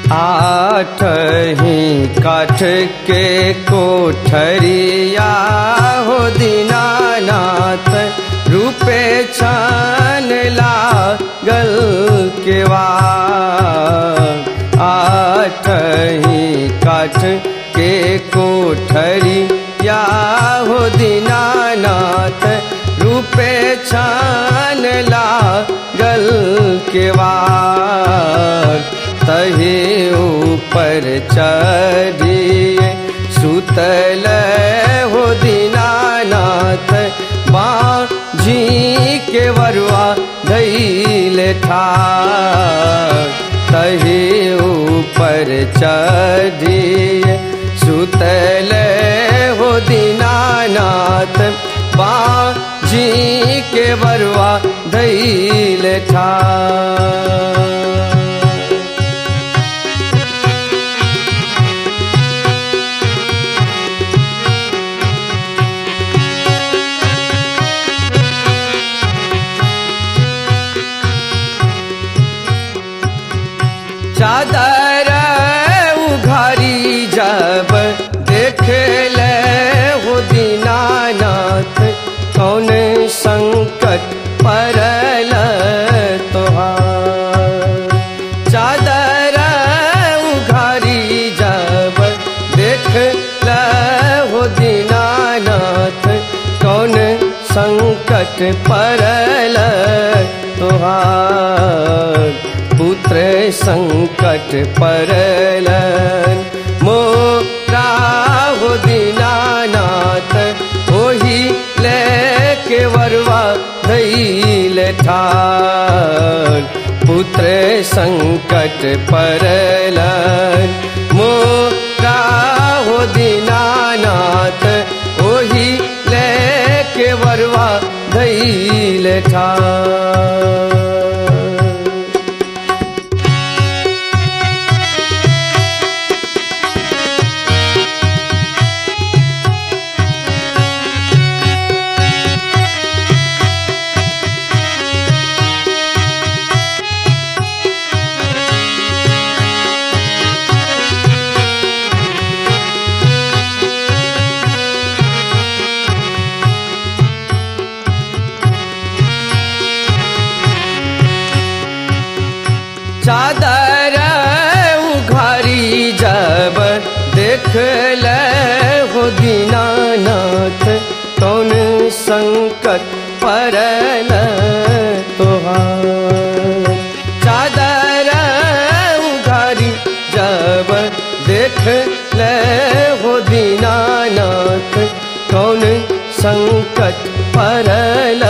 आठ ही काठ के कोठरिया हो दीनानाथ रूपे छान लागल केवा आठ ही काठ के कोठरिया हो दीनानाथ रूपे छान लागल केवा तहे ऊपर चढ़िए सुतल हो दीनानाथ बाँझी के वरुआ धैल ठार तहे ऊपर चढ़िए सुतल हो दीनानाथ बाँझी के वरुआ धैल ठार चादर उघारी जब देख ले हो दीनानाथ कौन संकट परल तोहार चादर उघारी जब देख ले हो दीनानाथ कौन संकट परल तोहार पुत्र संकट परलन मोरा हो दीनानाथ ओही लेके वरवा धैल ठार पुत्र संकट परलन मोरा हो दीनानाथ ओही लेके वरवा धैल ठार चादर उघारी जब देख ले हो दीनानाथ कौन संकट परल तोहार चादर उघारी जब देख ले हो दीनानाथ कौन संकट परल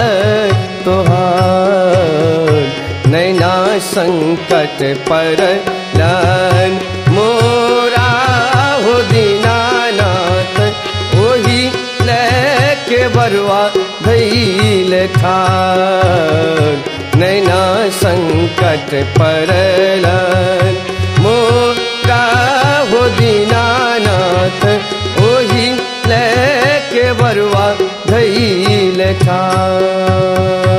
तोहार नैना संकट पर लन मोरा हो दीनानाथ ओही लेके बरुआ धैल ठार नैना संकट पर लन मोरा हो दीनानाथ ओही लेके बरुआ धैल ठार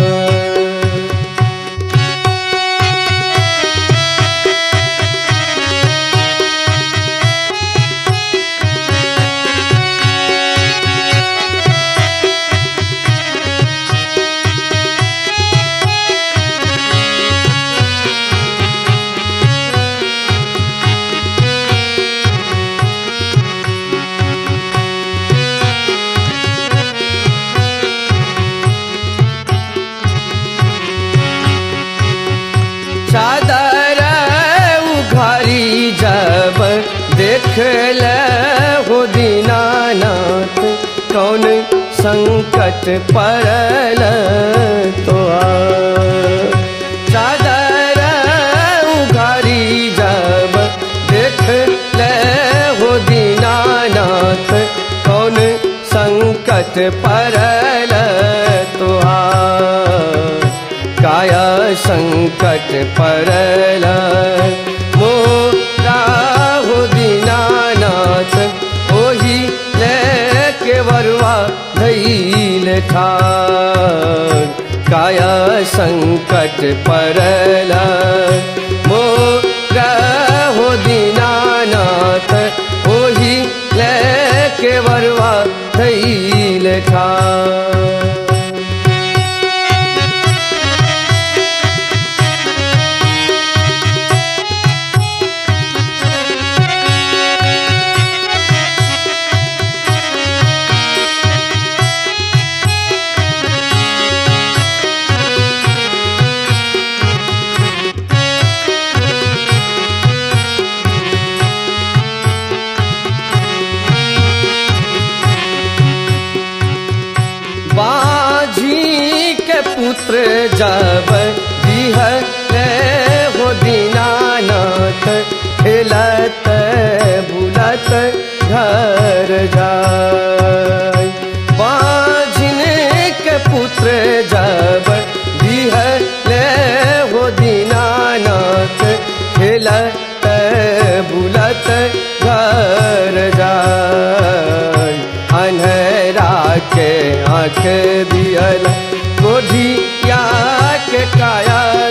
चादर उघारी जब देख ले हो दीनानाथ कौन संकट परल तो चादर उघारी जब देख ले हो दीनानाथ कौन संकट परल तुहार काया संकट परल मोरा हो दीनानाथ ओही लेके वरुआ धैल ठार काया संकट परल मोरा पुत्र जब दिहले हो दीनानाथ खेलत बुलत घर जाय बाझिन के पुत्र जब दिहले हो दीनानाथ खेलत बुलत घर जाय अन्हरा के आँख दियल गोधिया के काया